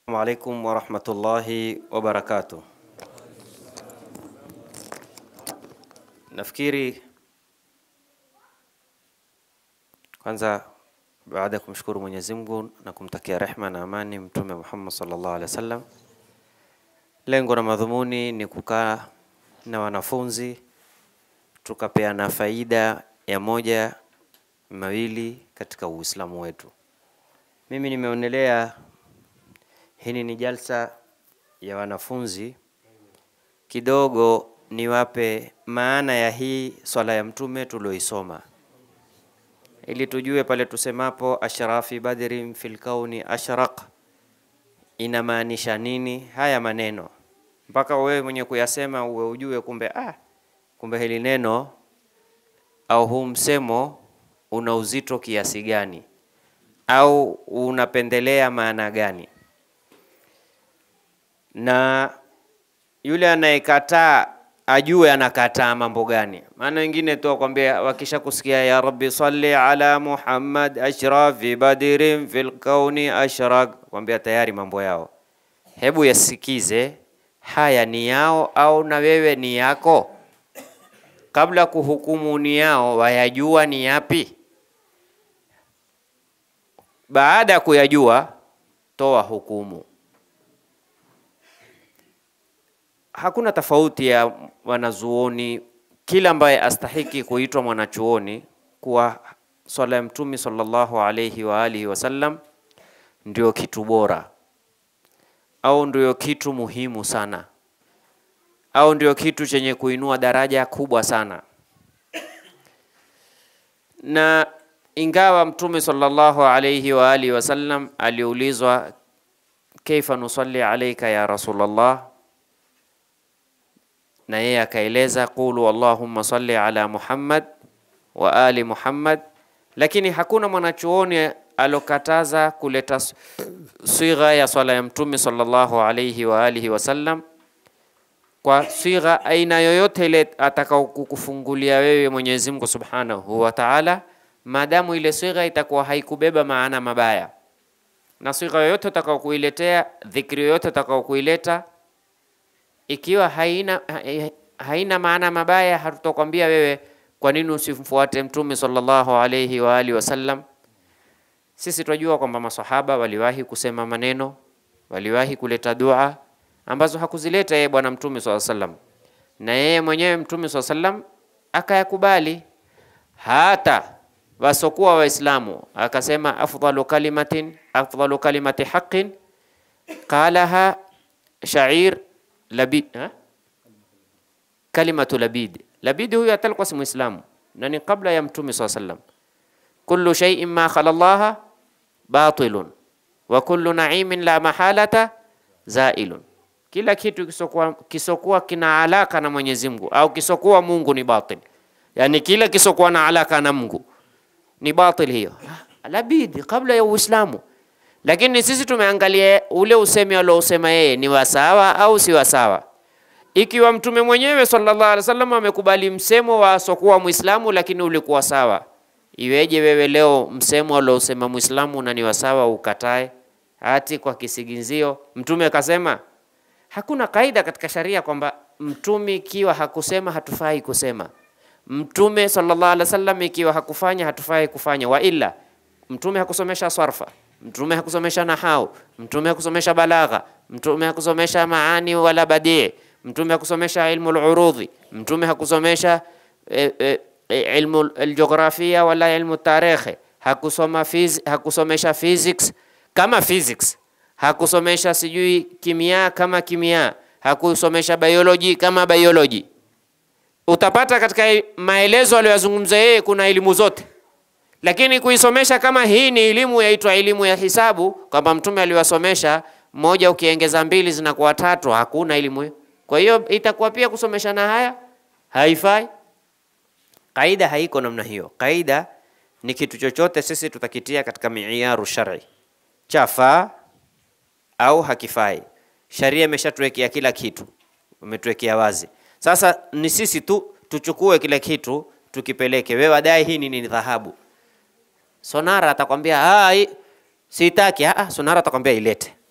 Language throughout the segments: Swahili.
Assalamu alaikum warahmatullahi wabarakatuh. Nafikiri kwanza, baada ya kumshukuru Mwenyezi Mungu na kumtakia rehma na amani Mtume Muhammad sallallahu alaihi wasallam, lengo na madhumuni ni kukaa na wanafunzi tukapeana faida ya moja mawili katika Uislamu wetu. Mimi nimeonelea hii ni jalsa ya wanafunzi kidogo, niwape maana ya hii swala ya mtume tulioisoma, ili tujue pale tusemapo ashrafi badrin fil kauni ashraq inamaanisha nini haya maneno, mpaka wewe mwenye kuyasema uwe ujue kumbe, ah, kumbe hili neno au huu msemo una uzito kiasi gani au unapendelea maana gani na yule anayekataa ajue anakataa mambo gani. Maana wengine tu wakwambia, wakisha kusikia ya rabbi salli ala Muhammad ashrafi badirin fil kauni ashraq, kwambia tayari mambo yao. Hebu yasikize haya ni yao au na wewe ni yako, kabla kuhukumu ni yao, wayajua ni yapi. Baada ya kuyajua, toa hukumu. Hakuna tofauti ya wanazuoni, kila ambaye astahiki kuitwa mwanachuoni kuwa swala ya Mtume sallallahu alayhi wa alihi wasallam ndio kitu bora au ndio kitu muhimu sana au ndio kitu chenye kuinua daraja kubwa sana. Na ingawa Mtume sallallahu alayhi wa alihi wasallam aliulizwa, kaifa nusalli alayka ya Rasulullah na yeye akaeleza qulu allahumma salli ala Muhammad wa ali Muhammad, lakini hakuna mwanachuoni alokataza kuleta swigha ya swala ya mtume sallallahu alayhi wa alihi wasallam kwa swigha aina yoyote ile atakao kukufungulia wewe Mwenyezi Mungu subhanahu wa ta'ala, maadamu ile swigha itakuwa haikubeba maana mabaya, na swigha yoyote utakao kuiletea, dhikri yoyote utakao kuileta ikiwa haina, haina maana mabaya, hatutakwambia wewe kwa nini usimfuate mtume sallallahu alayhi wa alihi wasallam. Sisi tunajua kwamba masahaba waliwahi kusema maneno, waliwahi kuleta dua ambazo hakuzileta yeye bwana mtume sallallahu alayhi wasallam, na yeye mwenyewe mtume sallallahu alayhi wasallam akayakubali. Hata wasokuwa Waislamu akasema afdalu kalimatin afdalu kalimati haqqin qalaha sha'ir Labid, ha? Kalimatu Labid. Labid huyu atalikuwa si Muislamu na ni kabla ya Mtume swalla sallam. Kullu shay'in ma khala Allah batilun wa kullu na'imin la mahalata zailun, kila kitu kisokuwa, kisokuwa kina alaka na Mwenyezi Mungu au kisokuwa Mungu ni batil, yani kila kisokuwa na alaka na Mungu ni batil. Hiyo Labid kabla ya Uislamu lakini sisi tumeangalia ule usemi aliousema yeye ni wasawa au si wasawa. Ikiwa mtume mwenyewe sallallahu alaihi wasallam amekubali msemo wa sokuwa Muislamu lakini ulikuwa sawa, iweje wewe leo msemo aliousema Muislamu na ni wasawa ukatae? Hati kwa kisingizio mtume akasema. Hakuna kaida katika sharia kwamba mtume ikiwa hakusema hatufai kusema. Mtume sallallahu alaihi wasallam ikiwa hakufanya hatufai kufanya, wa illa mtume hakusomesha sarfa Mtume hakusomesha nahau, mtume hakusomesha balagha, mtume hakusomesha maani wala badii, mtume hakusomesha ilmu al-urudhi, mtume hakusomesha e, e, ilmu al-jiografia wala ilmu tarikhi, hakusoma fiz, hakusomesha physics kama physics, hakusomesha sijui kimia kama kimia, hakusomesha biology kama biology. Utapata katika maelezo aliyozungumza yeye kuna elimu zote lakini kuisomesha kama hii ni elimu yaitwa elimu ya hisabu, kwamba mtume aliwasomesha moja ukiongeza mbili zinakuwa tatu, hakuna elimu hiyo. Kwa hiyo itakuwa pia kusomesha na haya haifai. Kaida haiko namna hiyo. Kaida ni kitu chochote sisi tutakitia katika miyaru shar'i, chafaa au hakifai. Sharia imeshatuwekea kila kitu, umetuwekea wazi. Sasa ni sisi tu tuchukue kile kitu tukipeleke. Wewe wadai hii ni dhahabu Sonara atakwambia ah, sitaki. Ah, Sonara atakwambia ilete.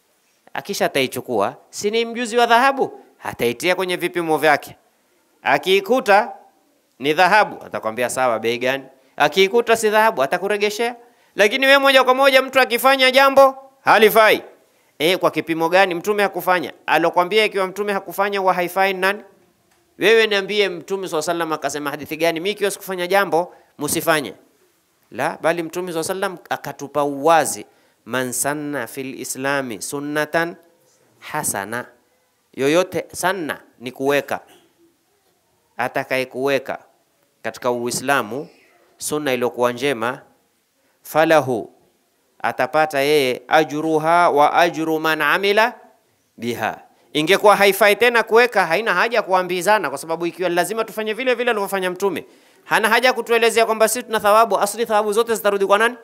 akisha ataichukua, si ni mjuzi wa dhahabu, ataitia kwenye vipimo vyake. Akiikuta ni dhahabu, atakwambia sawa, bei gani? Akiikuta si dhahabu, atakuregeshea. Lakini we moja kwa moja mtu akifanya jambo halifai, e, kwa kipimo gani? Mtume hakufanya. Alokwambia ikiwa mtume hakufanya huwa haifai ni nani? Wewe niambie, mtume swalla sallam akasema hadithi gani? Mimi ikiwa sikufanya jambo msifanye la, bali mtume swalla sallam akatupa uwazi, man sanna fil islami sunnatan hasana, yoyote sanna ni kuweka, atakaye kuweka katika Uislamu sunna iliyokuwa njema, falahu atapata yeye ajruha wa ajru man amila biha. Ingekuwa haifai tena kuweka, haina haja ya kuambizana, kwa sababu ikiwa lazima tufanye vile vile alivyofanya Mtume, hana haja ya kutuelezea kwamba sisi tuna thawabu. Asli thawabu zote zitarudi kwa nani?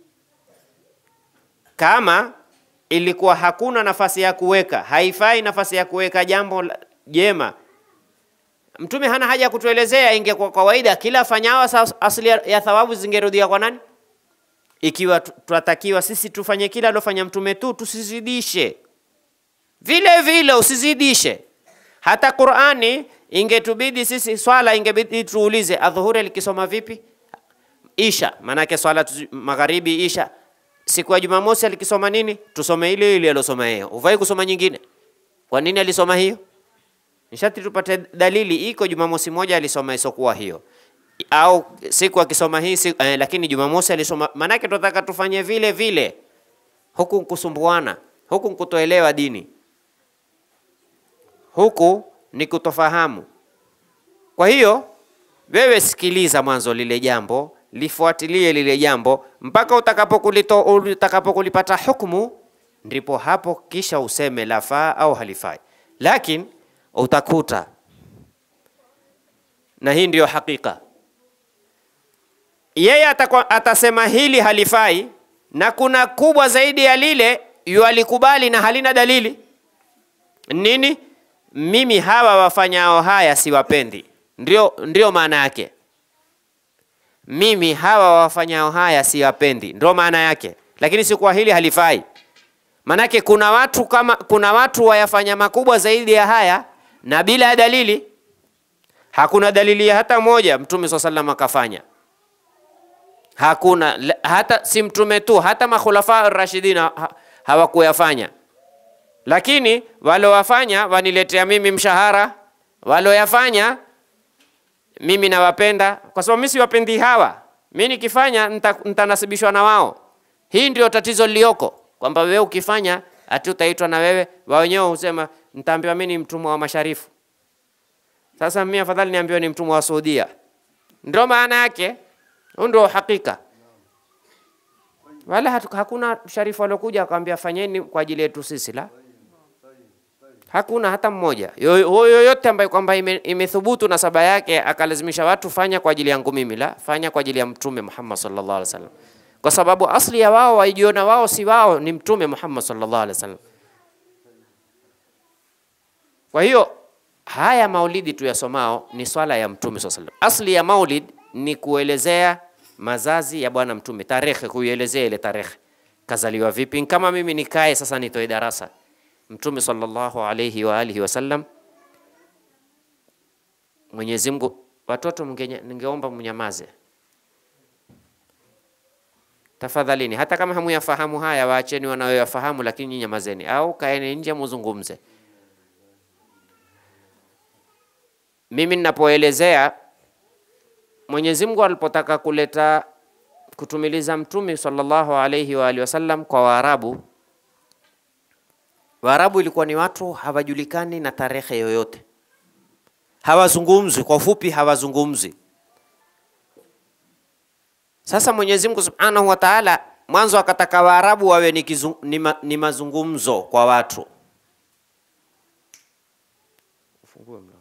Kama ilikuwa hakuna nafasi ya kuweka, haifai nafasi ya kuweka jambo la- jema, Mtume hana haja ya kutuelezea. Ingekuwa kawaida, kila afanyao sa- asli ya ya thawabu zingerudia kwa nani? Ikiwa tu- tunatakiwa sisi tufanye kila alofanya Mtume tu, tusizidishe vile vile usizidishe. Hata Qur'ani ingetubidi sisi swala ingebidi tuulize adhuhuri alikisoma vipi? Isha, maanake swala tu- magharibi isha. Siku ya Jumamosi alikisoma nini? Tusome ile ile alosoma yeye. Ufai kusoma nyingine. Kwa nini alisoma hiyo? Nishati tupate dalili iko Jumamosi moja alisoma isokuwa hiyo. Au siku akisoma hii siku, eh, lakini Jumamosi alisoma maanake tunataka tufanye vile vile. Huku kusumbuana, huku kutoelewa dini huku ni kutofahamu. Kwa hiyo wewe sikiliza mwanzo lile jambo, lifuatilie lile jambo mpaka utakapokulito utakapokulipata hukumu, ndipo hapo kisha useme lafaa au halifai. Lakini utakuta, na hii ndiyo hakika, yeye atakwa, atasema hili halifai, na kuna kubwa zaidi ya lile yualikubali na halina dalili nini? Mimi hawa wafanyao haya siwapendi, ndio, ndio maana yake. Mimi hawa wafanyao haya siwapendi, ndio maana yake, lakini si kwa hili halifai. Manake kuna watu kama kuna watu wayafanya makubwa zaidi ya haya na bila ya dalili. Hakuna dalili ya hata moja Mtume swalla sallam akafanya, hakuna la- hata si mtume tu, hata makhulafa rashidina ha, hawakuyafanya lakini walowafanya waniletea mimi mshahara, waloyafanya mimi nawapenda, kwa sababu mimi siwapendi hawa. Mimi nikifanya nita- nitanasibishwa na wao. Hii ndio tatizo lilioko, kwamba wewe ukifanya ati utaitwa na wewe, wao wenyewe husema nitaambiwa mimi ni mtumwa wa masharifu. Sasa mimi afadhali niambiwe ni mtumwa wa Saudia. Ndio maana yake, huu ndio hakika wala hatu, hakuna sharifu aliokuja akamwambia fanyeni kwa ajili yetu sisi, la hakuna hata mmoja Yo- yo- yoyote ambaye kwamba ime- imethubutu nasaba yake akalazimisha watu fanya kwa ajili yangu mimi, la fanya kwa ajili ya Mtume Muhammad sallallahu alaihi wasallam, kwa sababu asli ya wao waijiona wao si wao, ni Mtume Muhammad sallallahu alaihi wasallam. Kwa hiyo haya maulidi tuyasomao ni swala ya Mtume sallallahu alaihi wasallam. Asli ya maulid ni kuelezea mazazi ya Bwana Mtume, tarehe, kuielezea ile tarehe, kazaliwa vipi. Kama mimi nikae sasa nitoe darasa Mtume sallallahu alaihi wa alihi wasallam, Mwenyezi Mungu, watoto mngenye- ningeomba mnyamaze tafadhalini, hata kama hamuyafahamu haya, waacheni wanayoyafahamu, lakini nyinyi nyamazeni, au kaeni nje muzungumze. Mimi ninapoelezea Mwenyezi Mungu alipotaka kuleta kutumiliza mtume sallallahu alaihi wa alihi wasallam kwa Waarabu, Waarabu ilikuwa ni watu hawajulikani na tarehe yoyote, hawazungumzi. Kwa ufupi, hawazungumzi. Sasa Mwenyezi Mungu Subhanahu wa Ta'ala mwanzo akataka Waarabu wawe ni, kizu, ni, ma, ni mazungumzo kwa watu. Ufungue mlango.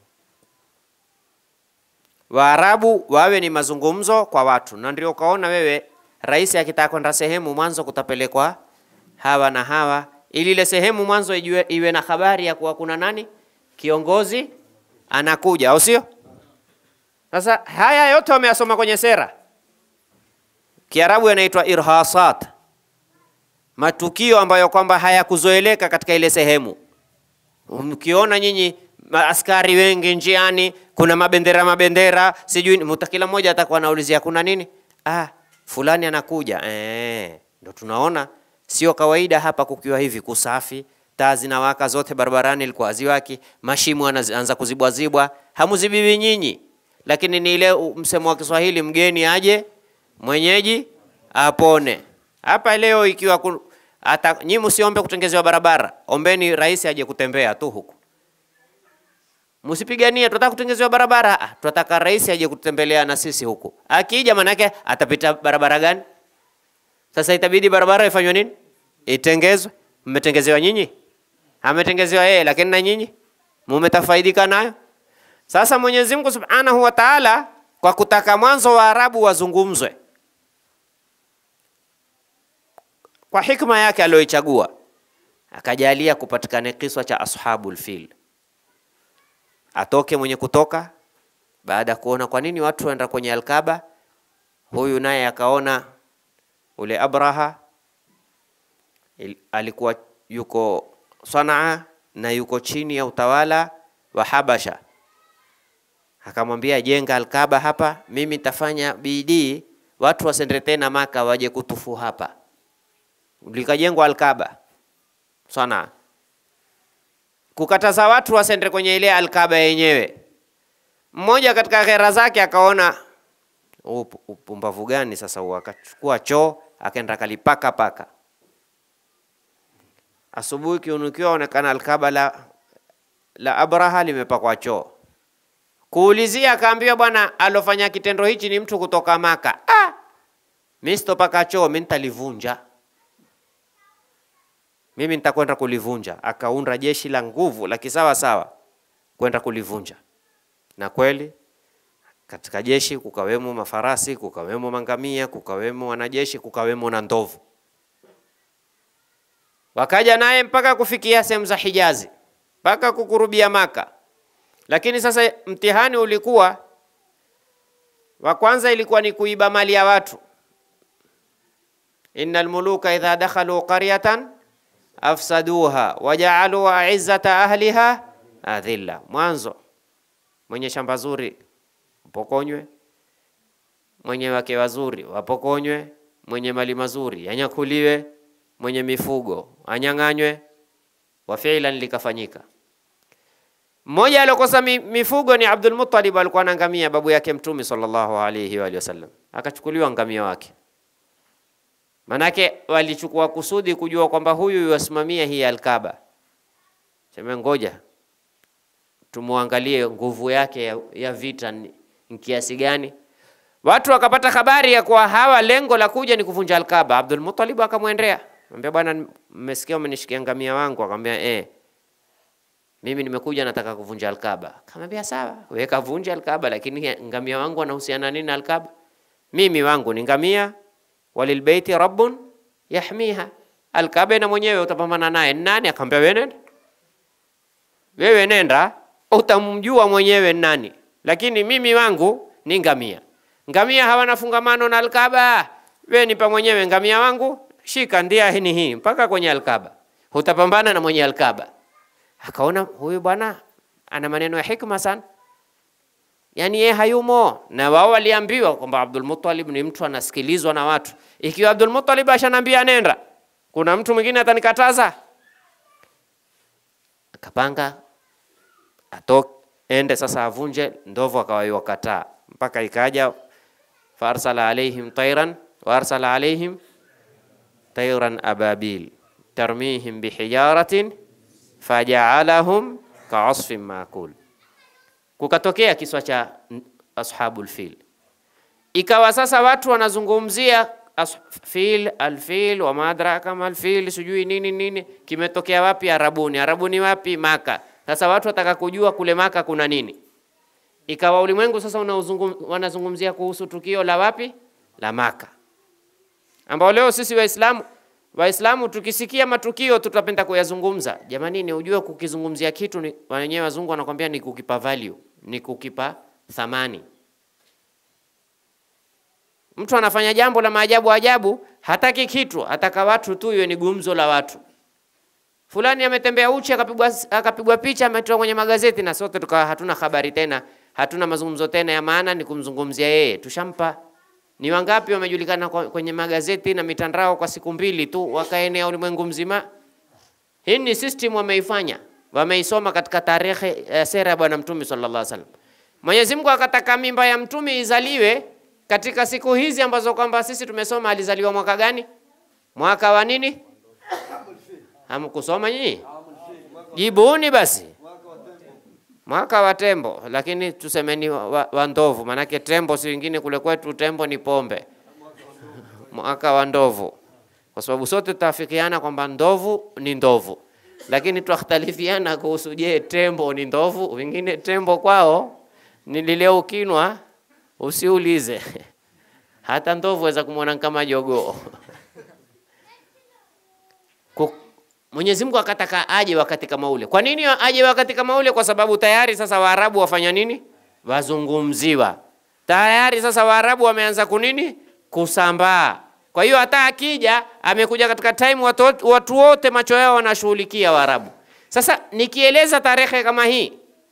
Waarabu wawe ni mazungumzo kwa watu, na ndio ukaona wewe rais akitaka kwenda sehemu mwanzo kutapelekwa hawa na hawa, ili ile sehemu mwanzo ijue, iwe na habari ya kuwa kuna nani kiongozi anakuja, au sio? Sasa haya yote wameyasoma kwenye sera, Kiarabu yanaitwa irhasat. matukio ambayo kwamba hayakuzoeleka katika ile sehemu. Mkiona nyinyi askari wengi njiani, kuna mabendera mabendera, sijui muta, kila mmoja atakuwa anaulizia kuna nini? Ah, fulani anakuja. Eh, ndo tunaona sio kawaida hapa kukiwa hivi kusafi, taa zinawaka zote barabarani, ilikuwa haziwaki, mashimo anaanza kuzibwazibwa, hamuzibibi nyinyi, lakini ni ile msemo wa Kiswahili, mgeni aje mwenyeji apone. Hapa leo ikiwa ku, hata nyinyi msiombe kutengezewa barabara, ombeni rais aje kutembea tu huku. Msipiganie tunataka kutengezewa barabara, ah, tunataka rais aje kutembelea na sisi huku. Akija manake atapita barabara gani? Sasa itabidi barabara ifanywe nini? Itengezwe. Mmetengezewa nyinyi? Ametengezewa yeye, lakini na nyinyi mumetafaidika nayo. Sasa Mwenyezi Mungu Subhanahu wa Ta'ala kwa kutaka mwanzo wa Arabu wazungumzwe kwa hikma yake aliyoichagua, akajalia kupatikane kiswa cha ashabul fil. Atoke mwenye kutoka baada ya kuona kwa nini watu waenda kwenye Alkaba, huyu naye akaona ule Abraha il, alikuwa yuko Sanaa na yuko chini ya utawala wa Habasha, akamwambia jenga Alkaba hapa, mimi nitafanya bidii watu wasende tena Maka waje kutufu hapa. Likajengwa Alkaba Sanaa, kukataza watu wasende kwenye ile Alkaba yenyewe. Mmoja katika ghera zake akaona upumbavu gani sasa huu, akachukua choo akaenda kalipaka paka. Asubuhi kiunukiwa onekana Alkaba la, la Abraha limepakwa choo. Kuulizia akaambiwa, bwana alofanya kitendo hichi ni mtu kutoka Maka. Ah, mimi sitopaka choo, mimi nitalivunja, mimi nitakwenda kulivunja. Akaunda jeshi la nguvu la kisawa sawa kwenda kulivunja, na kweli katika jeshi kukawemo mafarasi, kukawemo mangamia, kukawemo wanajeshi, kukawemo na ndovu. Wakaja naye mpaka kufikia sehemu za Hijazi, mpaka kukurubia Maka. Lakini sasa mtihani ulikuwa wa kwanza, ilikuwa ni kuiba mali ya watu. innal muluka idha dakhalu qaryatan afsaduha wajaalu aizzata ahliha adhilla. Mwanzo mwenye shamba zuri wapokonywe, mwenye wake wazuri wapokonywe, mwenye mali mazuri yanyakuliwe, mwenye mifugo anyang'anywe. Wa fi'lan likafanyika. Mmoja aliokosa mifugo ni Abdul Muttalib, alikuwa na ngamia babu yake Mtume sallallahu alayhi wa sallam, akachukuliwa ngamia wake. Manake walichukua kusudi kujua kwamba huyu yuwasimamia hii Alkaba, sema ngoja tumwangalie nguvu yake ya, ya vita ni kiasi gani. Watu wakapata habari ya kuwa hawa lengo la kuja ni kuvunja Alkaba. Abdul Muttalib akamwendea, ambia bwana, mmesikia umenishikia ngamia wangu? Akamwambia eh, mimi nimekuja nataka kuvunja Alkaba. Akamwambia sawa, wewe kavunja Alkaba, lakini ngamia wangu anahusiana nini na Alkaba? Mimi wangu ni ngamia, walilbeiti rabbun yahmiha, Alkaba na mwenyewe utapambana naye nani? Akamwambia wewe nenda, wewe nenda, utamjua mwenyewe nani, lakini mimi wangu ni ngamia. Ngamia hawana fungamano na Alkaba. Wewe nipa mwenyewe ngamia wangu, shika ndia hii hii mpaka kwenye Alkaba, utapambana na mwenye Alkaba. Akaona huyu bwana ana maneno ya hikma sana, yaani yeye hayumo na wao. Waliambiwa kwamba Abdul Muttalib ni mtu anasikilizwa na watu. Ikiwa Abdul Muttalib ashanambia nenda, kuna mtu mwingine atanikataza? Akapanga atoke ende sasa avunje. Ndovu akawakataa mpaka ikaja faarsala alaihim tairan waarsala alaihim tairan ababil tarmihim bihijaratin fajaalahum kaasfin maakul. Kukatokea kiswa cha ashabul fil, ikawa sasa watu wanazungumzia fil alfil wa madraka malfil sijui nini nini, kimetokea wapi? Arabuni. Arabuni wapi? Maka. Sasa watu wataka kujua kule Maka kuna nini. Ikawa ulimwengu sasa wanazungumzia kuhusu tukio la wapi? La Maka, ambao leo sisi Waislamu Waislamu tukisikia matukio tutapenda kuyazungumza. Jamanini, ujue kukizungumzia kitu ni wenyewe wazungu wanakwambia ni kukipa value, ni kukipa thamani. Mtu anafanya jambo la maajabu ajabu, hataki kitu, ataka watu tu iwe ni gumzo la watu. Fulani ametembea uchi akapigwa akapigwa picha ametoa kwenye magazeti, na sote tukawa hatuna habari tena, hatuna mazungumzo tena ya maana, ni kumzungumzia yeye. Tushampa. Ni wangapi wamejulikana kwa- kwenye magazeti na mitandao kwa siku mbili tu, wakaenea ulimwengu mzima? Hii ni system wameifanya, wameisoma katika tarehe ya sera ya Bwana Mtume sallallahu alaihi wasallam. Mwenyezi Mungu akataka mimba ya mtume izaliwe katika siku hizi ambazo kwamba sisi tumesoma alizaliwa mwaka gani? Mwaka wa nini? Hamkusoma nyinyi? Jibuni basi. Mwaka wa tembo, lakini tusemeni wa, wa, wa ndovu, manake tembo si wengine kule kwetu, tembo ni pombe. Mwaka wa ndovu, kwa sababu sote tutafikiana kwamba ndovu ni ndovu, lakini twakhtalifiana kuhusu, je, tembo ni ndovu? Wengine tembo kwao ni lile ukinwa usiulize, hata ndovu weza kumwona kama jogoo. Ku- Mwenyezi Mungu akataka aje wakati kama ule. Kwa nini aje wakati kama ule? Kwa sababu tayari sasa Waarabu wafanya nini? Wazungumziwa tayari sasa Waarabu wameanza kunini? Kusambaa. Kwa hiyo hata akija amekuja katika time watu, wot- watu wote macho yao wanashughulikia Waarabu. Sasa nikieleza tarehe kama hii,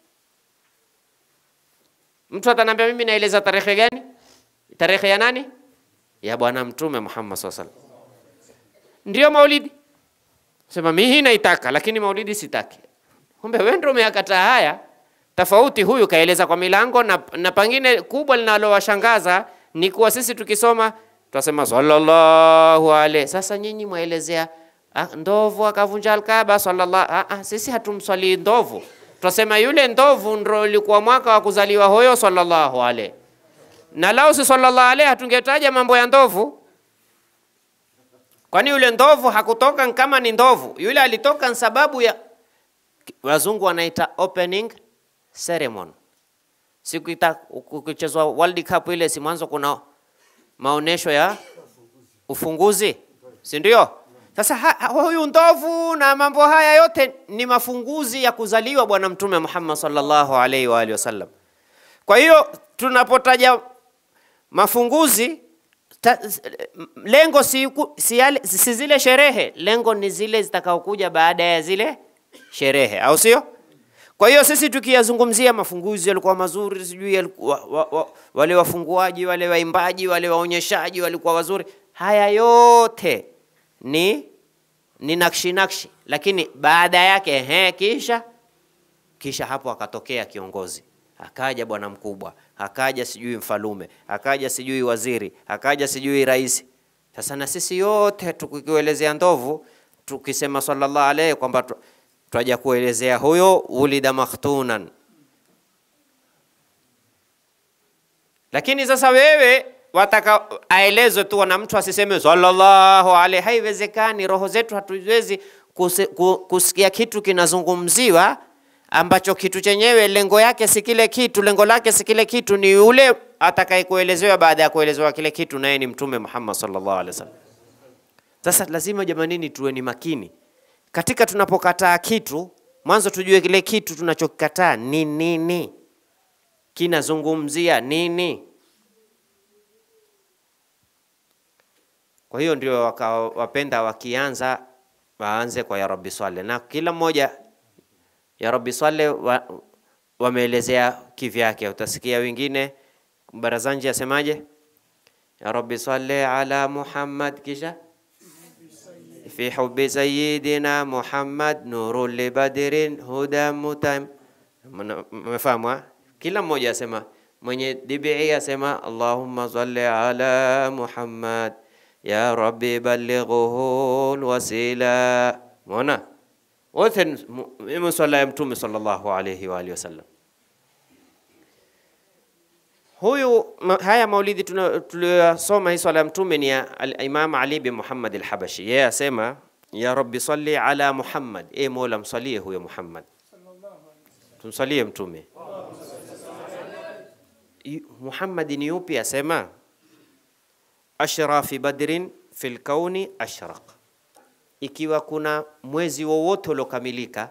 mtu atanambia mimi naeleza tarehe gani? Tarehe ya nani? Ya Bwana Mtume Muhammad SAW. Ndio maulidi sema mimi hii naitaka, lakini maulidi sitaki. Kumbe wewe ndio umeyakataa haya. Tofauti huyu kaeleza kwa milango na, na pengine kubwa linalowashangaza ni kuwa sisi tukisoma tunasema sallallahu alaihi. Sasa nyinyi mwaelezea ah, ndovu akavunja Alkaaba sallallahu ah, ah, sisi hatumswali ndovu. Tunasema yule ndovu ndio ilikuwa mwaka wa kuzaliwa huyo sallallahu alaihi. Na lao si sallallahu alaihi hatungetaja mambo ya ndovu. Kwani yule ndovu hakutoka kama ni ndovu, yule alitoka ni sababu ya wazungu wanaita opening ceremony. Siku ita ukichezwa World Cup ile, si mwanzo kuna maonesho ya ufunguzi, si ndio? Sasa ha, ha, huyu ndovu na mambo haya yote ni mafunguzi ya kuzaliwa Bwana Mtume Muhammad sallallahu alaihi wa alihi wasallam. Kwa hiyo tunapotaja mafunguzi ta, lengo si, ku- si, yale, si zile sherehe, lengo ni zile zitakaokuja baada ya zile sherehe, au sio? Kwa hiyo sisi tukiyazungumzia mafunguzi yalikuwa mazuri, sijui yalikuwa, wa, wa, wale wafunguaji, wale waimbaji, wale waonyeshaji walikuwa wazuri, haya yote ni ni nakshi nakshi, lakini baada yake ehe, kisha kisha hapo akatokea kiongozi, akaja bwana mkubwa, akaja sijui mfalume, akaja sijui waziri, akaja sijui rais. Sasa na sisi yote tukielezea ndovu, tukisema sallallahu alaihi kwamba tu- twaja kuelezea huyo ulida makhtunan. Lakini sasa wewe wataka aelezwe tu na mtu asiseme sallallahu alaihi. Haiwezekani, roho zetu hatuwezi kusi- ku- kusikia kitu kinazungumziwa ambacho kitu chenyewe lengo yake si kile kitu, lengo lake si kile kitu, ni yule atakaye kuelezewa baada ya kuelezewa kile kitu, naye ni Mtume Muhammad sallallahu alaihi wasallam. Sasa lazima jamanini, tuwe ni makini katika tunapokataa kitu, mwanzo tujue kile kitu tunachokikataa ni nini, kinazungumzia nini. Kwa hiyo ndio wakawapenda wakianza waanze kwa ya Rabbi swale, na kila mmoja ya Rabbi swale wa, wameelezea kivyake. Utasikia wengine barazanji asemaje, ya Rabbi swali ala Muhammad, kisha fi hubbi sayyidina Muhammad nuru li badrin huda mutam. Mna- Mmefahamu? ha? Kila mmoja asema, mwenye DBI asema Allahumma salli ala Muhammad ya Rabbi ballighuhu alwasila. Umeona wote ni mu- ni swala ya Mtume sallallahu alayhi wa alihi wasallam. Huyu ma, haya maulidi tuna- tuliyosoma hii swala ya mtume ni ya al-Imam Ali bin Muhammad al-Habashi. Yeye asema ya Rabbi salli ala Muhammad, e Mola msalie huyo Muhammad, tumsalie mtume. Yu- Muhammad ni yupi? Asema ashrafi badrin fil kauni ashraq, ikiwa kuna mwezi wowote uliokamilika.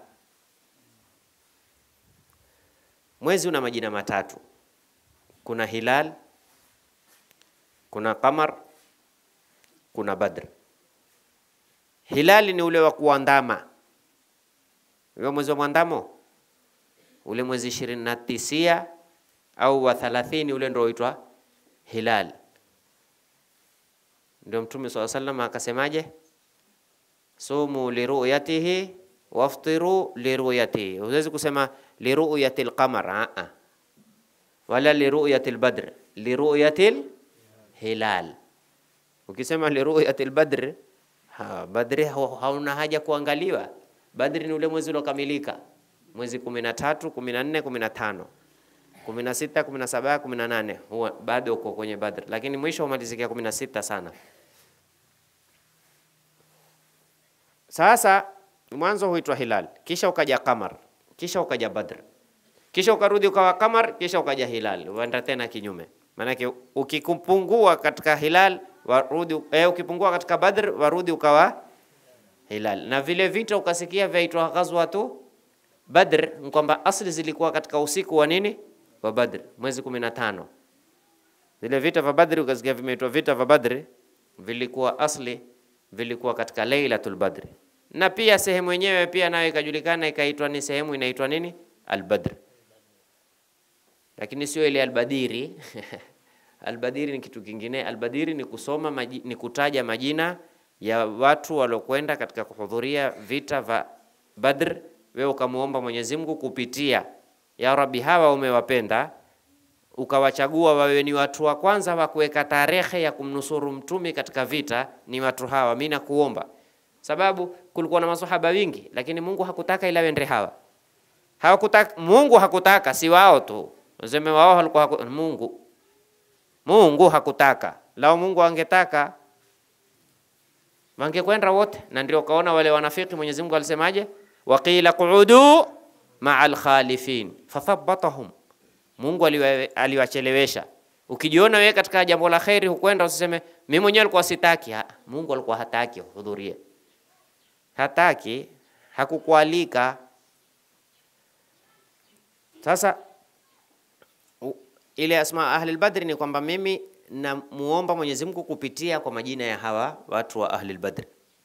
Mwezi una majina matatu kuna hilal, kuna qamar, kuna Badr. Hilali ni ule wa kuandama, huyo mwezi wa mwandamo, ule mwezi ishirini na tisia au wa thalathini, ule ndio huitwa hilal. Ndio Mtume swalla sallam akasemaje, sumu liruyatihi waftiru liruyatihi. Huwezi kusema liruyati lqamar a wala liruyati lbadr, liruyati hilal. Ukisema liruyati lbadr, ha, badri ha- hauna haja kuangaliwa. Badri ni ule mwezi uliokamilika, mwezi kumi na tatu, kumi na nne, kumi na tano kumi na sita, kumi na saba, kumi na nane huwa bado uko kwenye Badr, lakini mwisho humalizikia kumi na sita sana. Sasa mwanzo huitwa hilal, kisha ukaja qamar, kisha ukaja Badr, kisha ukarudi ukawa qamar, kisha ukaja hilal, uenda tena kinyume. Maanake ukipungua katika hilal warudi, eh, ukipungua katika Badr warudi ukawa hilal. Na vile vita ukasikia vyaitwa ghazwatu Badr, ni kwamba asli zilikuwa katika usiku wa nini wa Badr, mwezi kumi na tano. Vile vita vya Badri ukasikia vimeitwa vita vya Badri, vilikuwa asli vilikuwa katika Lailatul Badri, na pia sehemu yenyewe pia nayo ikajulikana ikaitwa ni sehemu inaitwa nini Al-Badr, lakini sio ile Al-Badiri Al-Badiri ni kitu kingine. Al-Badiri ni kusoma maji, ni kutaja majina ya watu waliokwenda katika kuhudhuria vita vya Badr, wewe ukamuomba Mwenyezi Mungu kupitia ya Rabbi, hawa umewapenda ukawachagua wawe ni watu wa kwanza wa kuweka tarehe ya kumnusuru mtume katika vita, ni watu hawa. Mimi nakuomba, sababu kulikuwa na maswahaba wingi, lakini Mungu hakutaka ila wende hawa. Hawakutaka, Mungu hakutaka, si wao tu useme wao walikuwa haku, Mungu Mungu hakutaka. Lao Mungu angetaka wangekwenda wote, na ndio ukaona wale wanafiki, Mwenyezi Mungu alisemaje? Waqila quudu maa alkhalifin fathabatahum Mungu aliwa- aliwachelewesha. Ukijiona wewe katika jambo la kheri hukwenda, usiseme mimi mwenyewe alikuwa sitaki. Ha, Mungu alikuwa hataki uhudhurie, hataki, hakukualika. Sasa u- ile asma ahli badri ni kwamba mimi namuomba Mwenyezi Mungu kupitia kwa majina ya hawa watu wa ahli badri.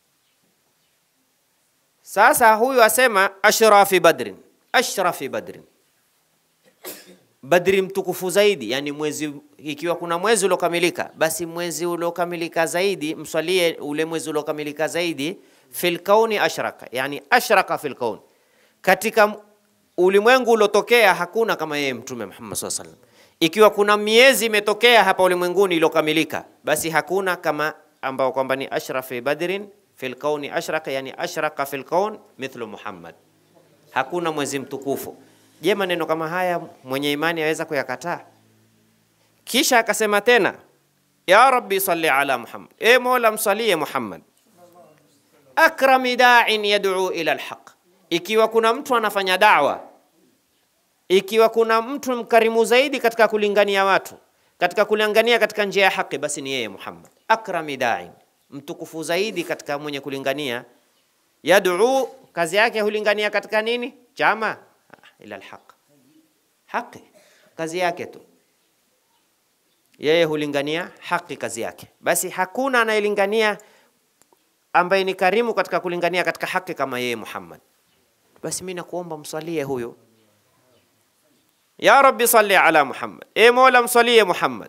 Sasa huyu asema ashrafi badrin, ashrafi badrin Badri mtukufu zaidi, yani mwezi, ikiwa kuna mwezi uliokamilika, basi mwezi uliokamilika zaidi mswalie ule mwezi uliokamilika zaidi. Fil kauni ashraka, yani ashraka fil kauni, katika ulimwengu uliotokea hakuna kama yeye Mtume Muhammad SAW sallam. Ikiwa kuna miezi imetokea hapa ulimwenguni iliyokamilika, basi hakuna kama ambao kwamba ni ashrafi badrin fil kauni ashraka, yani ashraka fil kaun mithlu Muhammad hakuna mwezi mtukufu. Je, maneno kama haya mwenye imani aweza kuyakataa? Kisha akasema tena, ya rabbi salli ala Muhammad, e Mola msalie Muhammad, akrami da'in yad'u ila alhaq. Ikiwa kuna mtu anafanya dawa, ikiwa kuna mtu mkarimu zaidi katika kulingania watu, katika kulingania katika njia ya haki, basi ni yeye Muhammad. Akrami da'in, mtukufu zaidi katika mwenye kulingania yad'u kazi yake hulingania katika nini? Chama Ah, ila alhaq, haki kazi yake tu, yeye hulingania haki kazi yake. Basi hakuna anayelingania ambaye ni karimu katika kulingania katika haki kama yeye Muhammad. Basi mimi nakuomba msalie huyo, ya rabbi salli ala Muhammad, e Mola msalie Muhammad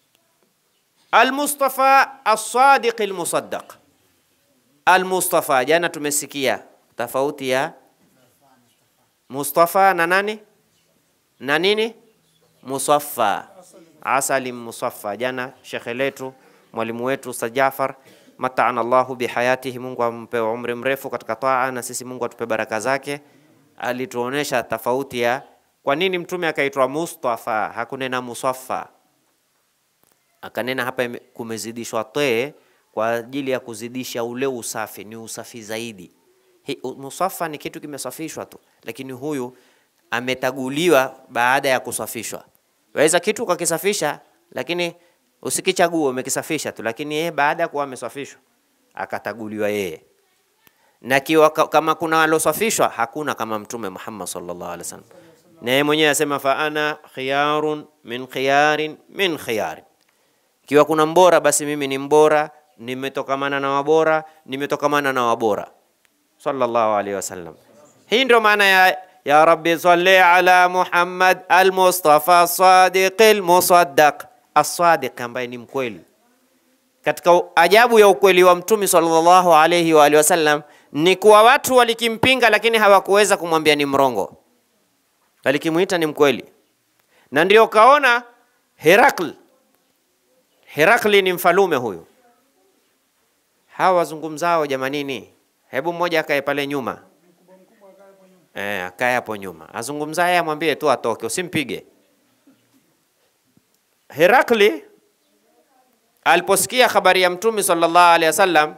almustafa as-sadiq al-musaddaq Al-Mustafa, jana tumesikia tofauti ya Mustafa na nani na nini Musaffa, asali musaffa. Jana shekhe letu mwalimu wetu Ustadh Jafar mataana Allahu bihayatihi, Mungu ampe umri mrefu katika taa, na sisi Mungu atupe baraka zake. Alituonesha tofauti ya kwa nini mtume akaitwa Mustafa hakunena Musaffa, akanena hapa ime- kumezidishwa tee kwa ajili ya kuzidisha ule usafi, ni usafi zaidi. Hi- u- Musafa ni kitu kimesafishwa tu, lakini huyu ametaguliwa baada ya kusafishwa. Waweza kitu ukakisafisha, lakini usikichague, umekisafisha tu, lakini yeye baada ya kuwa amesafishwa akataguliwa yeye na kiwa ka- kama kuna walosafishwa hakuna kama Mtume Muhammad sallallahu alaihi wasallam, na yeye mwenyewe asema fa ana khiyarun min khiyarin min khiyarin Ikiwa kuna mbora, basi mimi ni mbora, nimetokamana na wabora, nimetokamana na wabora. Sallallahu alaihi wasallam. Hii ndio maana ya ya rabbi salli ala Muhammad al-Mustafa sadiq al-musaddaq, as-sadiq ambaye ni mkweli. Katika ajabu ya ukweli wa Mtume sallallahu alaihi wa alihi wasallam ni kuwa watu walikimpinga, lakini hawakuweza kumwambia ni mrongo, walikimuita ni mkweli, na ndio kaona Herakl. Herakli ni mfalume huyu. Hawa wazungumzao jamanini, hebu mmoja akae pale nyuma Eh, akae hapo nyuma, azungumzaye amwambie tu atoke, usimpige. Herakli aliposikia habari ya Mtume sallallahu alaihi wasallam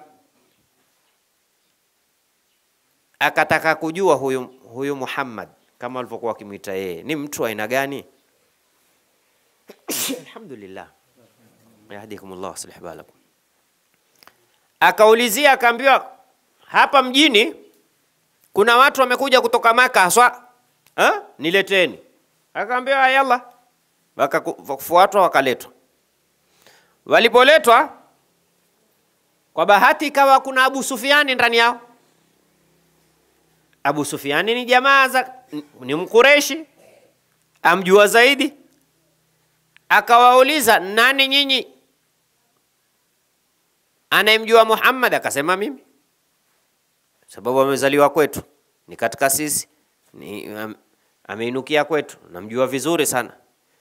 akataka kujua huyu, huyu Muhammad kama walivyokuwa wakimwita yeye ni mtu aina gani? Alhamdulillah, yahdikumullah aslih balakum. Akaulizia akaambiwa, hapa mjini kuna watu wamekuja kutoka Maka haswa, ha? nileteni. Akaambiwa yalla, wakafuatwa wakaletwa. Walipoletwa kwa bahati ikawa kuna Abu Sufiani ndani yao. Abu Sufiani ni jamaa za ni Mkureshi, amjua zaidi. Akawauliza, nani nyinyi anayemjua Muhammad? Akasema mimi sababu amezaliwa kwetu, ni katika sisi, ni am, ameinukia kwetu, namjua vizuri sana.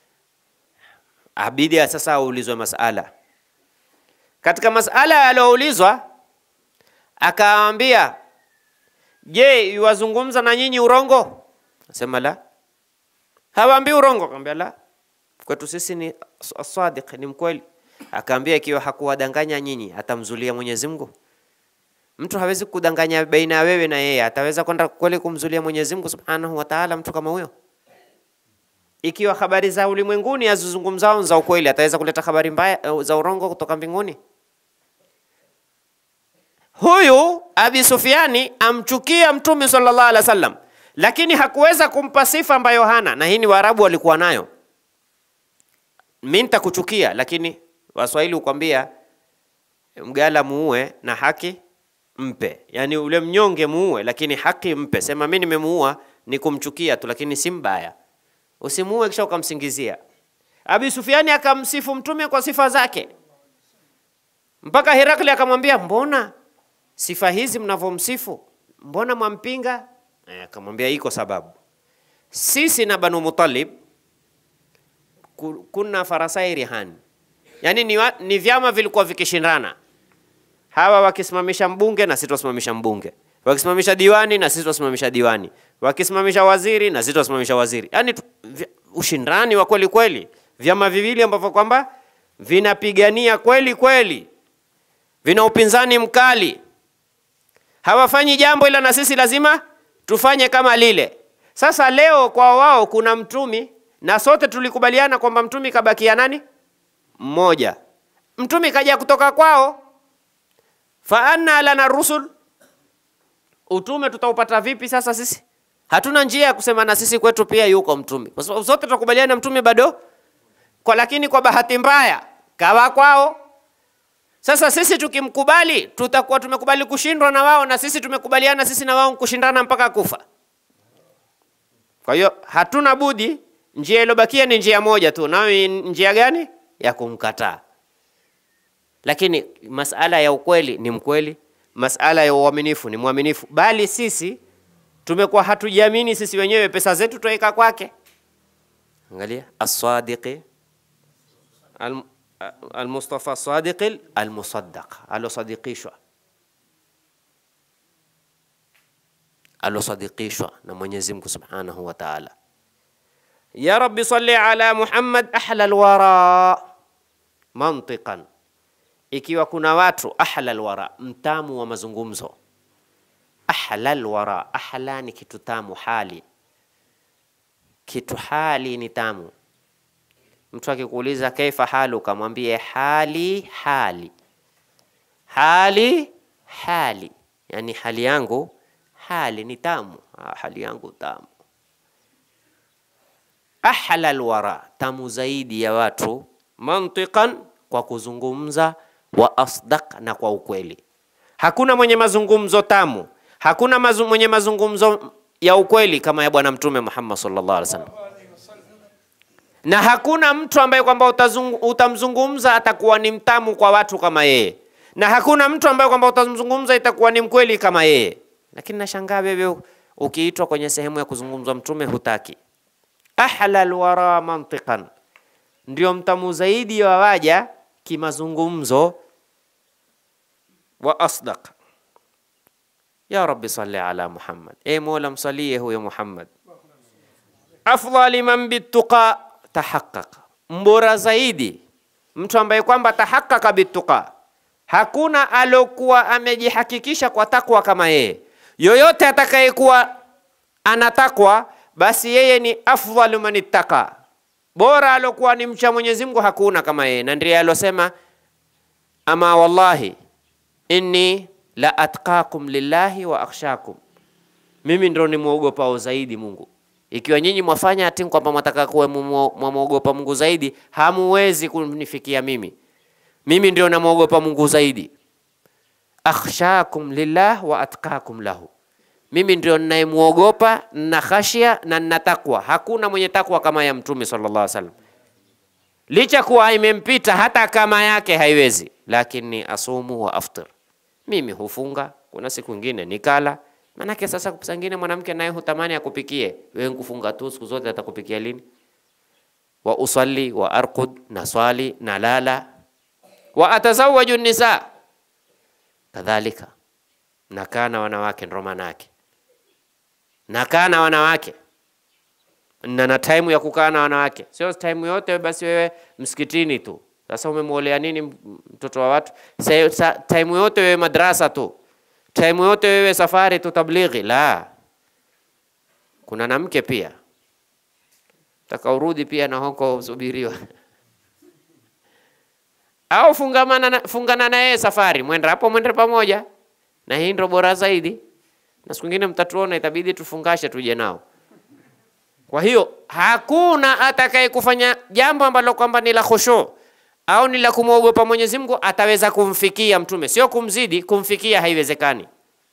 Abidi sasa aulizwe masala. Katika masala aliyoulizwa, akaambia, je, yuwazungumza na nyinyi urongo? Asema la, hawaambii urongo. Akaambia la, kwetu sisi ni sadiq, ni mkweli. Akaambia, ikiwa hakuwadanganya nyinyi, atamzulia Mwenyezi Mungu? Mtu hawezi kudanganya baina ya wewe na yeye, ataweza kwenda kweli kumzulia Mwenyezi Mungu Subhanahu wa Ta'ala mtu kama huyo? Ikiwa habari za ulimwenguni azizungumzao za ukweli, ataweza kuleta habari mbaya za urongo kutoka mbinguni? Huyu Abi Sufiani amchukia Mtume sallallahu alaihi wasallam, lakini hakuweza kumpa sifa ambayo hana, na hii ni Waarabu walikuwa nayo. Mimi nitakuchukia, lakini Waswahili hukwambia mgala muue na haki mpe, yaani ule mnyonge muue, lakini haki mpe. Sema mimi nimemuua ni kumchukia tu, lakini si mbaya. Usimuue kisha ukamsingizia. Abi Sufiani akamsifu mtume kwa sifa zake, mpaka Herakli akamwambia, mbona sifa hizi mnavyomsifu, mbona mwampinga? Akamwambia iko sababu, sisi na Banu Muttalib kuna farasai rihani, yaani ni, wa, ni vyama vilikuwa vikishindana hawa wakisimamisha mbunge na sisi tusimamisha mbunge, wakisimamisha diwani na sisi tusimamisha diwani, wakisimamisha waziri na sisi tusimamisha waziri. Yani ushindani wa kweli kweli, vyama viwili ambavyo kwamba vinapigania kweli kweli, vina upinzani mkali, hawafanyi jambo ila na sisi lazima tufanye kama lile. Sasa leo kwa wao kuna mtumi na sote tulikubaliana kwamba mtumi kabakia nani? Mmoja. Mtumi kaja kutoka kwao fa anna lana rusul, utume tutaupata vipi sasa sisi? Hatuna njia ya kusema na sisi kwetu pia yuko mtume, kwa sababu sote tutakubaliana mtume bado kwa, lakini kwa bahati mbaya kawa kwao. Sasa sisi tukimkubali, tutakuwa tumekubali kushindwa na wao, na sisi tumekubaliana sisi na wao kushindana mpaka kufa. Kwa hiyo hatuna budi, njia iliyobakia ni njia moja tu, nayo njia gani? Ya kumkataa lakini masala ya ukweli ni mkweli, masala ya uaminifu ni mwaminifu, bali sisi tumekuwa hatujiamini sisi wenyewe, pesa zetu tuweka kwake. Angalia as-sadiqi al-Mustafa sadiqi al-musaddaq, alosadikishwa alosadikishwa na Mwenyezi Mungu Subhanahu wa Ta'ala. Ya Rabbi salli ala Muhammad ahla alwara mantiqan ikiwa kuna watu ahlal wara, mtamu wa mazungumzo. Ahlal wara, ahla ni kitu tamu, hali kitu hali ni tamu. Mtu akikuuliza kaifa haluka, mwambie hali hali hali hali, yani hali yangu hali ni tamu. Ah, hali yangu tamu. Ahlal wara, tamu zaidi ya watu mantiqan kwa kuzungumza, wa asdaq, na kwa ukweli. Hakuna mwenye mazungumzo tamu, hakuna mazu, mwenye mazungumzo ya ukweli kama ya Bwana Mtume Muhammad sallallahu alaihi wasallam, na hakuna mtu ambaye kwamba utazungu- utamzungumza atakuwa ni mtamu kwa watu kama yeye, na hakuna mtu ambaye kwamba utamzungumza itakuwa ni mkweli kama yeye. Lakini nashangaa wewe ukiitwa kwenye sehemu ya kuzungumzwa Mtume hutaki. Ahlal wara mantiqan, ndio mtamu zaidi wa waja kimazungumzo, wa asdaq. Ya Rabbi salli ala Muhammad, e Mola msalie huyo Muhammad. Afdali man bituqa tahaqqaq, mbora zaidi mtu ambaye kwamba tahaqqaqa bituqa. Hakuna alokuwa amejihakikisha kwa takwa kama yeye. Yoyote atakayekuwa ana takwa, basi yeye ni afdalu man ittaqa, bora alokuwa ni mcha Mwenyezi Mungu hakuna kama yeye, na ndiye alosema ama wallahi inni la atqakum lillahi wa akhshakum, mimi ndo nimwogopao zaidi Mungu. Ikiwa nyinyi mwafanya ati kwamba mwataka kuwe mwamwogopa Mungu zaidi, hamuwezi kunifikia mimi. Mimi ndio namwogopa Mungu zaidi. Akhshakum lillah wa atqakum lahu, mimi ndio ninayemwogopa na khashia na nina takwa. Hakuna mwenye takwa kama ya Mtume sallallahu alaihi wasallam, licha kuwa imempita hata kama yake haiwezi, lakini asumu wa aftir, mimi hufunga, kuna siku ingine nikala Manake sasa sangine mwanamke naye hutamani akupikie wewe, kufunga tu siku zote atakupikia lini? wa usalli wa arqud, na swali na lala, wa atazawaju nisa, kadhalika nakaa na wanawake, ndo manake nakaa na wanawake na na time ya kukaa na wanawake, sio time yote basi wewe msikitini tu. Sasa umemwolea nini mtoto wa watu? Time yote wewe madrasa tu time yote wewe safari tu tablighi. La, kuna na mke pia taka urudi pia na huko usubiriwa au fungamana na, fungana na yeye safari, mwenda hapo, mwende pamoja, na hii ndio bora zaidi. Na siku nyingine mtatuona, itabidi tufungashe tuje nao. Kwa hiyo hakuna atakaye kufanya jambo ambalo kwamba ni la khushu au ni la kumwogopa Mwenyezi Mungu ataweza kumfikia mtume, sio kumzidi, kumfikia haiwezekani.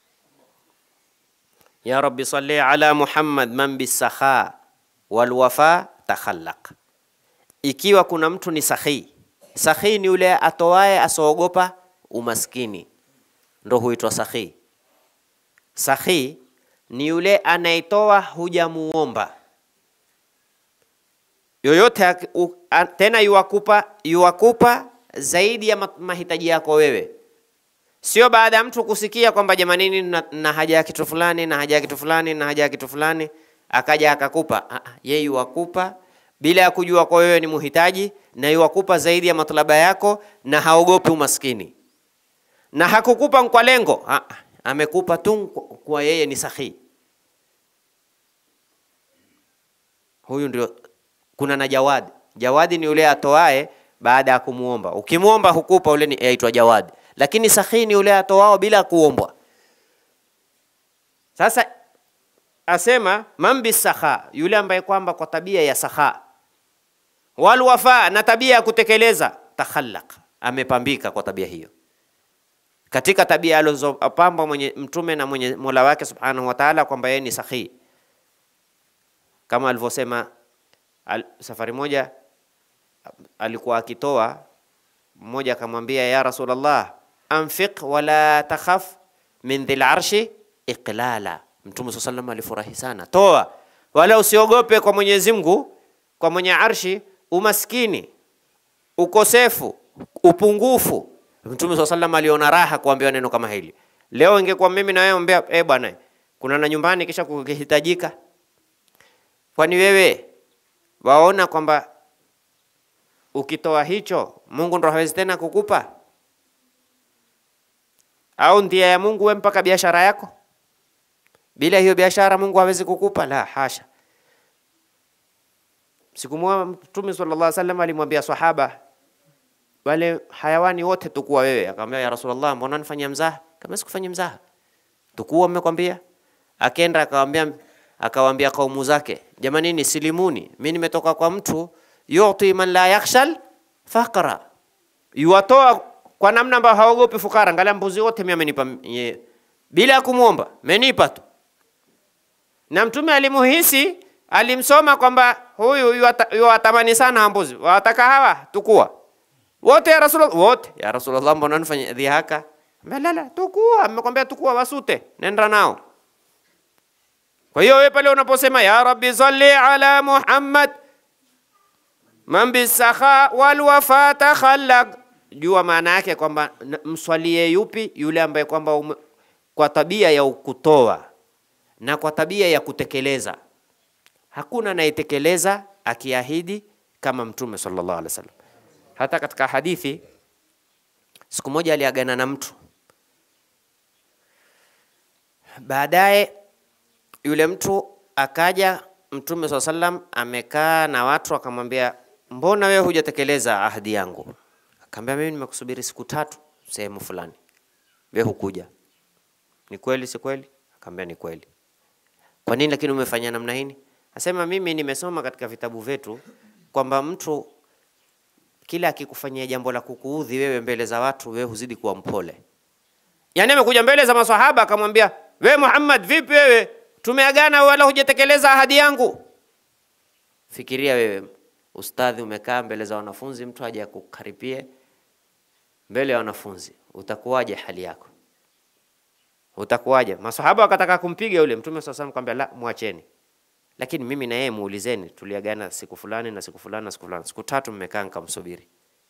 Ya Rabbi salli ala Muhammad man bisakha wal wafa takhallaq. Ikiwa kuna mtu ni sahi, sahi ni yule atoaye asoogopa umaskini, ndo huitwa sahi. Sahi ni yule anaitoa hujamuomba yoyote tena yuwakupa yuwakupa zaidi ya mahitaji yako wewe, sio baada ya mtu kusikia kwamba jamanini, na, na haja ya kitu fulani na haja ya kitu fulani na haja ya kitu fulani, akaja akakupa. Yeye yuwakupa bila ya kujua kwa wewe ni muhitaji, na yuwakupa zaidi ya matlaba yako, na haogopi umaskini, na hakukupa kwa lengo, amekupa tu kwa yeye ni sahihi. Huyu ndio kuna na jawadi. Jawadi ni yule atoae baada ya kumuomba. Ukimuomba hukupa, ule ni aitwa jawadi, lakini sahi ni yule atoao bila kuombwa. Sasa asema man bisakha, yule ambaye kwamba kwa tabia ya sakha, wal wafa, na tabia ya kutekeleza, takhallaq, amepambika kwa tabia hiyo, katika tabia alizopamba mwenye mtume na mwenye Mola wake subhanahu wa ta'ala, kwamba yeye ni sahi, kama alivyosema Al, safari moja alikuwa akitoa, mmoja akamwambia ya Rasulullah, anfiq wala takhaf min dhil arshi iqlala. Mtume swalla sallam alifurahi sana, toa wala usiogope kwa Mwenyezi Mungu, kwa mwenye arshi umaskini, ukosefu, upungufu. Mtume swalla sallam aliona raha kuambiwa neno kama hili. Leo ingekuwa mimi na wewe ombea, eh bwana, kuna na nyumbani kisha kukihitajika, kwani wewe waona kwamba ukitoa hicho Mungu ndo hawezi tena kukupa? Au ndia ya Mungu we mpaka biashara yako, bila hiyo biashara Mungu hawezi kukupa? La hasha. Siku moja Mtume sallallahu alaihi wasallam alimwambia sahaba wale hayawani wote tukua wewe, akamwambia ya Rasulullah, mbona nifanyia mzaha? Kama sikufanyia mzaha, tukua mmekwambia. Akenda akamwambia akawaambia kaumu zake, jamanini, silimuni, mi nimetoka kwa mtu yuti man la yakhshal faqra, yuwatoa kwa namna ambayo haogopi fukara. Angalia mbuzi wote mimi amenipa ye, bila ya kumwomba, menipa tu. Na Mtume alimuhisi, alimsoma kwamba huyu yuwata- yuwatamani sana mbuzi, wataka hawa tukua wote ya Rasulullah, wote ya Rasulullah, mbona nifanye dhihaka? Melala, tukua, amekwambia tukua, wasute, nenda nao. Kwa hiyo wewe pale unaposema ya Rabbi salli ala Muhammad man bisakha wal wafata khallaq, jua maana yake kwamba n- mswalie yupi? Yule ambaye kwamba ume- kwa tabia ya kutoa na kwa tabia ya kutekeleza. Hakuna anayetekeleza akiahidi kama Mtume sallallahu alaihi wasallam. Hata katika hadithi, siku moja aliagana na mtu, baadaye yule mtu akaja Mtume swalla sallam amekaa na watu, akamwambia mbona wewe hujatekeleza ahadi yangu? Akamwambia mimi nimekusubiri siku tatu sehemu fulani, wewe hukuja. Ni kweli si kweli? Akamwambia ni kweli. Kwa nini lakini umefanya namna hii? Asema mimi nimesoma katika vitabu vyetu kwamba mtu kila akikufanyia jambo la kukuudhi wewe mbele za watu, wewe huzidi kuwa mpole. Yaani amekuja mbele za maswahaba akamwambia, we Muhammad, vipi wewe, tumeagana wala hujatekeleza ahadi yangu. Fikiria wewe ustadhi, umekaa mbele za wanafunzi, mtu aje akukaripie mbele ya wanafunzi, utakuwaje hali yako? Utakuwaje? Maswahaba wakataka kumpiga yule Mtume swalla Allahu alayhi wasallam, la, mwacheni lakini mimi na yeye muulizeni, tuliagana siku fulani na siku fulani na siku fulani, siku tatu mmekaa nikamsubiri.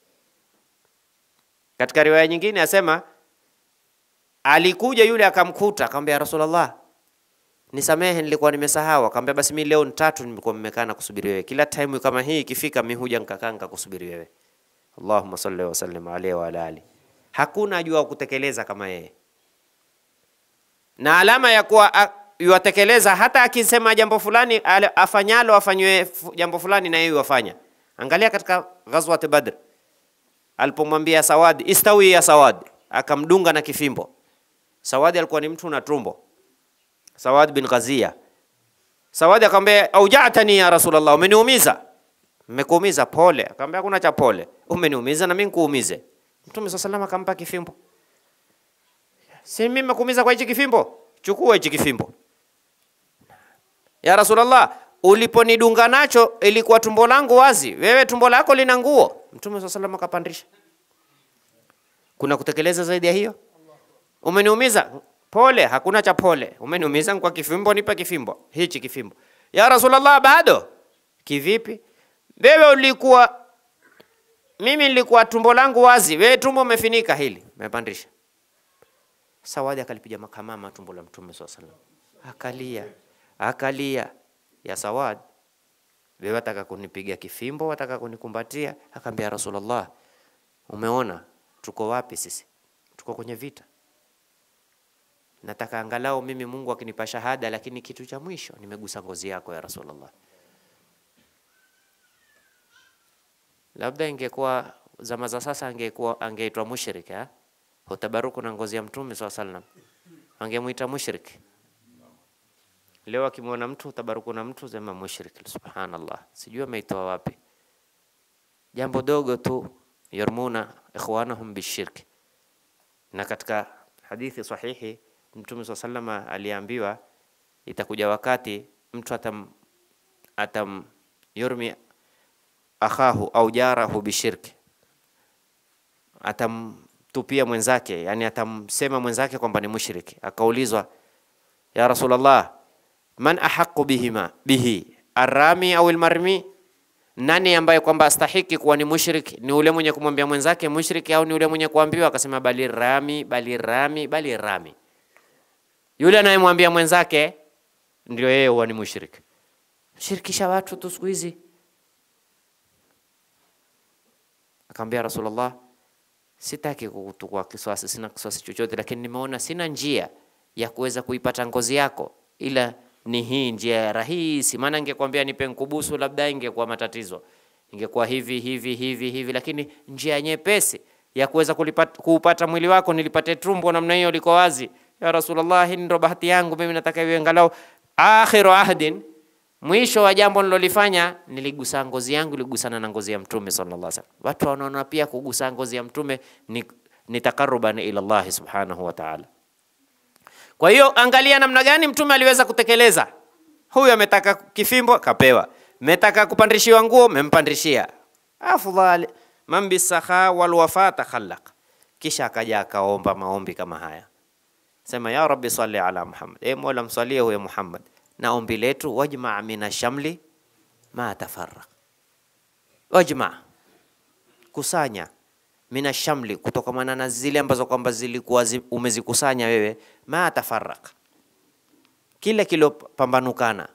Katika riwaya nyingine asema alikuja yule akamkuta, akamwambia "Ya Rasulullah, nisamehe, nilikuwa nimesahau. Akamwambia basi mimi leo ni tatu nimekuwa mmekaa na kusubiri wewe, kila time kama hii ikifika, mimi huja nikakaa nikakusubiri wewe. Allahumma salli wa sallim alayhi wa ala ali. Hakuna ajua kutekeleza kama yeye, na alama ya kuwa a- yuwatekeleza hata akisema jambo fulani ale- afanyalo afanywe fu- jambo fulani na yeye yuwafanya. Angalia katika ghazwat Badr alipomwambia Sawadi, istawi ya Sawadi, akamdunga na kifimbo. Sawadi alikuwa ni mtu na tumbo, Sawad bin Ghazia. Sawadi akamwambia aujatani ya Rasulullah, umeniumiza. Mmekuumiza, pole. Akamwambia hakuna cha pole, umeniumiza na mimi nikuumize. Mtume swalla sallam akampa kifimbo. Si mimi nimekuumiza kwa hichi kifimbo, chukua hichi kifimbo. Ya Rasulullah, uliponidunga nacho ilikuwa tumbo langu wazi, wewe tumbo lako lina nguo. Mtume swalla sallam akapandisha. Kuna kutekeleza zaidi ya hiyo? Umeniumiza, pole, hakuna cha pole. Umeniumiza kwa kifimbo, nipe kifimbo, hichi kifimbo. Ya Rasulullah, bado kivipi? Wewe ulikuwa, mimi nilikuwa tumbo langu wazi, wewe tumbo umefinika, hili umepandisha. Sawadi akalipiga makamama tumbo la Mtume swalla sallam, akalia akalia. Ya Sawad, wewe wataka kunipiga kifimbo, wataka kunikumbatia? Akaambia Rasulullah, umeona tuko wapi sisi? Tuko kwenye vita. Nataka angalau mimi Mungu akinipa shahada, lakini kitu cha mwisho nimegusa ngozi yako ya Rasulullah. Labda ingekuwa zama za sasa, angekuwa angeitwa mushrik eh? Hutabaruku na ngozi ya Mtume swalla sallam, angemuita mushrik. Leo akimwona mtu utabaruku na mtu sema mushrik. Subhanallah, sijui ameitoa wapi. Jambo dogo tu, yarmuna ikhwanahum bishirk. Na katika hadithi sahihi Mtume swalla sallama aliambiwa itakuja wakati mtu atam atam yurmi akhahu au jarahu bishirki, atamtupia mwenzake, yani atamsema mwenzake kwamba ni mushriki. Akaulizwa, ya Rasulullah, man ahaqu bihima bihi arrami au almarmi, nani ambaye kwamba astahiki kuwa ni mushrik? Ni ule mwenye kumwambia mwenzake mushriki au ni ule mwenye kuambiwa? Akasema bali rami, bali rami, bali rami. Yule anayemwambia mwenzake ndio yeye huwa ni mushrik. Shirikisha watu tu siku hizi. Akamwambia Rasulullah, sitaki kukutukua kiswasi, sina kiswasi chochote, lakini nimeona sina njia ya kuweza kuipata ngozi yako, ila ni hii njia rahisi. Maana ingekwambia nipe nkubusu, labda ingekuwa matatizo, ingekuwa hivi hivi hivi hivi, lakini njia nyepesi ya kuweza kulipata- kuupata mwili wako, nilipate tumbo namna hiyo liko wazi. Ya Rasulullah, hii ndio bahati yangu mimi, nataka iwe angalau akhiru ahdin, mwisho wa jambo nilolifanya niligusa ngozi yangu iligusana na ngozi ya mtume sallallahu alaihi wasallam. Watu wanaona pia kugusa ngozi ya mtume ni, ni takaruban ila Allah subhanahu wa ta'ala. Kwa hiyo angalia namna gani mtume aliweza kutekeleza. Huyu ametaka kifimbo kapewa, metaka kupandishiwa nguo mempandishia. Afdhal man bisakha wal wafa takhallaq. Kisha akaja akaomba maombi kama haya, sema ya rabbi salli ala Muhammad, e Mola msalie huyo Muhammad, na ombi letu wajma mina shamli ma tafarraq, wajma kusanya mina shamli, kutokamana na zile ambazo kwamba zilikuwa zi, umezikusanya wewe, ma tafarraq, kile kilopambanukana.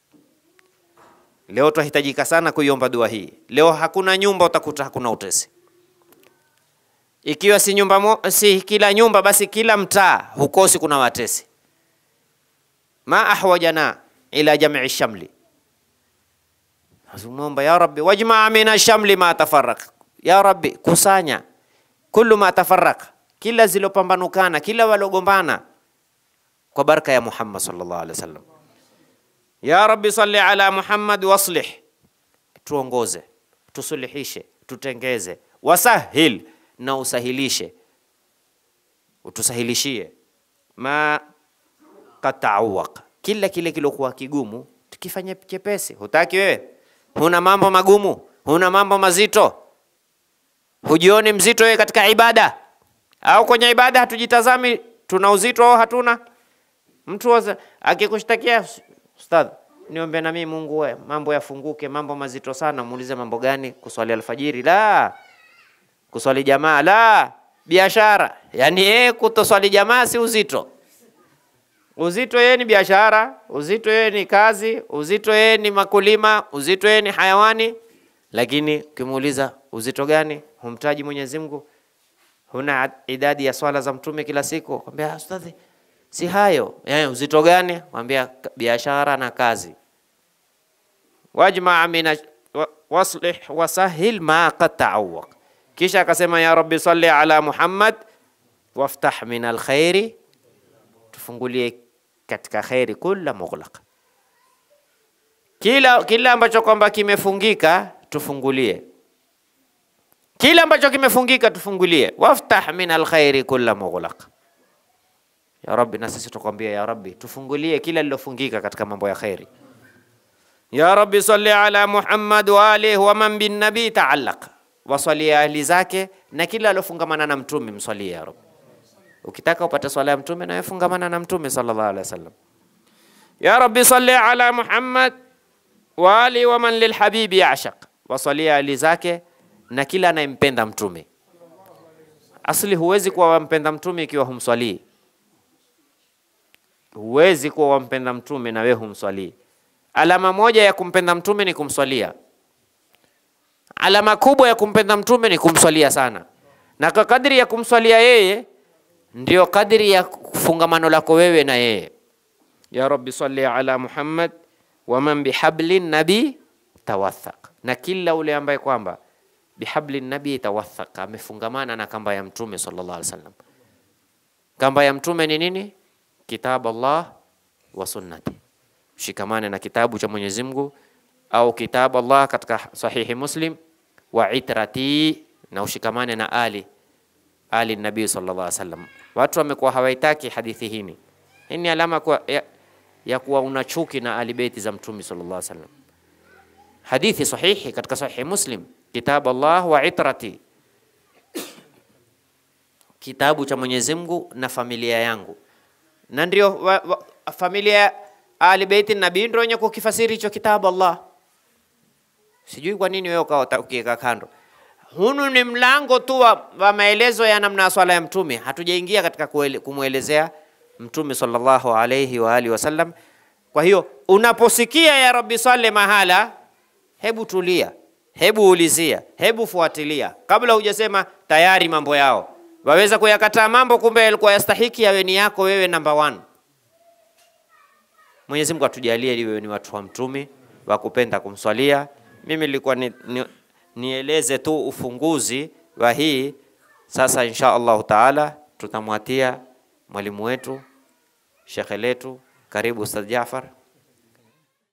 Leo twahitajika sana kuiomba dua hii. Leo hakuna nyumba utakuta hakuna utesi. Ikiwa si nyumba mo, si kila nyumba basi kila mtaa hukosi kuna watesi. Ma ahwajana ila jamii shamli, azumomba ya rabbi wajmaa mina shamli ma tafarraq, ya rabbi kusanya kullu ma tafarraq, kila zilopambanukana, kila walogombana kwa baraka ya Muhammad sallallahu alaihi wasallam. Ya rabbi salli ala Muhammad waslih, tuongoze, tusuluhishe, tutengeze, wasahil na usahilishe, utusahilishie ma qad taawaq, kila kile kilokuwa kigumu tukifanya chepesi. Hutaki wewe, huna mambo magumu, huna mambo mazito, hujioni mzito wewe katika ibada au kwenye ibada hatujitazami tuna uzito au hatuna. Mtu akikushtakia Ustadh, niombe na mimi Mungu we, mambo yafunguke, mambo mazito sana. Muulize mambo gani? Kuswali alfajiri? La. Kuswali jamaa? La. Biashara? Yaani yeye kutoswali jamaa si uzito. Uzito yeye ni biashara, uzito yeye ni kazi, uzito yeye ni makulima, uzito yeye ni hayawani. Lakini ukimuuliza uzito gani, humtaji Mwenyezi Mungu, huna idadi ya swala za Mtume kila siku, kwambia ustadhi si hayo ya, uzito gani? Mwambia biashara na kazi. wajmaa min waslih wasahil ma qad taawaq. Kisha akasema ya rabbi salli ala Muhammad waftah min alkhairi, tufungulie katika khairi kulla mughlaq, kila kila ambacho kwamba kimefungika tufungulie, kila ambacho kimefungika tufungulie. waftah min alkhairi kulla mughlaq ya Rabbi, na sisi tukwambia ya Rabbi, tufungulie kila lilofungika katika mambo ya khairi. Ya Rabbi salli ala Muhammad wa alihi wa man bin nabi taallaq, waswalie ahli zake na kila alofungamana na mtume mswalie ya Rabbi. Ukitaka upate swala ya mtume na fungamana na mtume sallallahu alaihi wasallam. Ya Rabbi salli ala Muhammad wa alihi wa man lilhabibi yashaq, waswalie ahli zake na kila anayempenda mtume. Asli huwezi kuwa wampenda mtume ikiwa humswalii huwezi kuwa wampenda mtume na wewe humswalii. Alama moja ya kumpenda mtume ni kumswalia. Alama kubwa ya kumpenda mtume ni kumswalia sana, na kwa kadri ya kumswalia yeye ndio kadri ya fungamano lako wewe na yeye. Ya Rabbi salli ala Muhammad wa man bihabli nabi tawathaq, na kila ule ambaye kwamba bihabli nabi tawathaq, amefungamana na kamba ya mtume sallallahu alaihi wasallam. Kamba ya mtume ni nini? Kitabu Allah wa sunnati, shikamane na kitabu cha Mwenyezi Mungu au kitabu Allah katika sahihi Muslim, wa itrati, na ushikamane na ali ali nabii sallallahu alaihi wasallam. Watu wamekuwa hawaitaki hadithi hii. Hii ni alama kwa, ya, ya kuwa una chuki na ali beiti za mtume sallallahu alaihi wasallam. Hadithi sahihi katika sahihi Muslim, kitabu Allah wa itrati, kitabu cha Mwenyezi Mungu na familia yangu na ndio wa, wa, familia ya Ali Beiti Nabii ndio wenye kukifasiri hicho kitabu Allah. Sijui kwa nini wewe ukawa ukiweka kando. Hunu ni mlango tu wa, wa maelezo ya namna ya swala ya Mtume. Hatujaingia katika kumwelezea Mtume sallallahu alayhi wa alihi wasallam. Kwa hiyo unaposikia ya Rabbi salli mahala, hebu tulia, hebu ulizia, hebu fuatilia kabla hujasema tayari mambo yao waweza kuyakataa mambo, kumbe yalikuwa yastahiki yawe ni yako wewe namba one. Mwenyezi Mungu atujalie ili wewe ni watu wa mtume wa kupenda kumswalia. Mimi nilikuwa ni, ni, nieleze tu ufunguzi wa hii. Sasa insha Allahu taala tutamwatia mwalimu wetu shekhe letu. Karibu Ustadh Jafar.